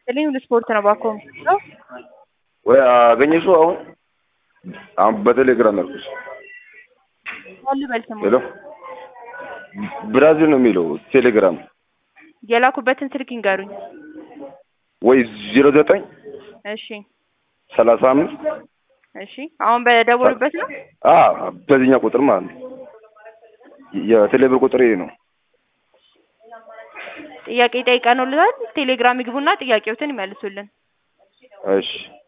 ይስጥልኝ ሁሉ ስፖርት ነው ባኮ ነው ወይ አገኘሽው? አሁን አሁን በቴሌግራም ያልኩሽ። ማን ልበል ስሙ? ሄሎ ብራዚል ነው የሚለው ቴሌግራም የላኩበትን ስልክ ይንገሩኝ። ወይ ዜሮ ዘጠኝ እሺ ሰላሳ አምስት እሺ አሁን በደወሉበት ነው። አ በዚህኛው ቁጥር ማለት ነው። የቴሌብር ቁጥር ይሄ ነው። ጥያቄ ጠይቀንልዎታል። ቴሌግራም ይግቡና ጥያቄዎትን ይመልሱልን። እሺ